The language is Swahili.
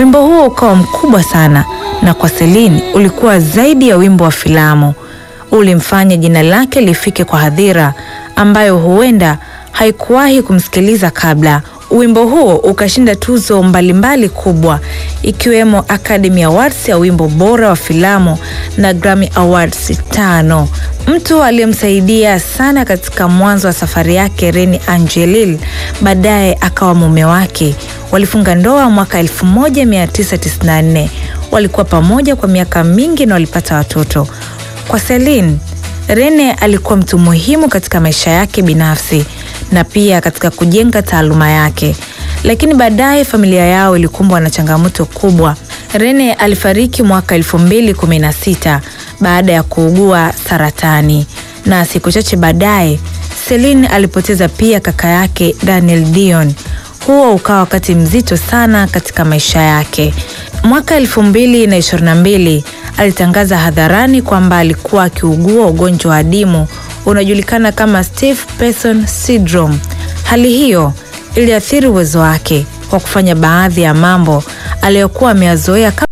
Wimbo huo ukawa mkubwa sana, na kwa Celine ulikuwa zaidi ya wimbo wa filamu. Ulimfanya jina lake lifike kwa hadhira ambayo huenda haikuwahi kumsikiliza kabla. Wimbo huo ukashinda tuzo mbalimbali kubwa ikiwemo Academy Awards ya wimbo bora wa filamu na Grammy Awards tano. Mtu aliyemsaidia sana katika mwanzo wa safari yake Reni Angelil, baadaye akawa mume wake. Walifunga ndoa mwaka 1994. Walikuwa pamoja kwa miaka mingi na walipata watoto. Kwa Celine, Rene alikuwa mtu muhimu katika maisha yake binafsi na pia katika kujenga taaluma yake, lakini baadaye familia yao ilikumbwa na changamoto kubwa. Rene alifariki mwaka 2016 baada ya kuugua saratani, na siku chache baadaye Celine alipoteza pia kaka yake Daniel Dion. Huo ukawa wakati mzito sana katika maisha yake. Mwaka 2022 alitangaza hadharani kwamba alikuwa akiugua ugonjwa wa adimu unajulikana kama stiff person syndrome. Hali hiyo iliathiri uwezo wake wa kufanya baadhi ya mambo aliyokuwa ameyazoea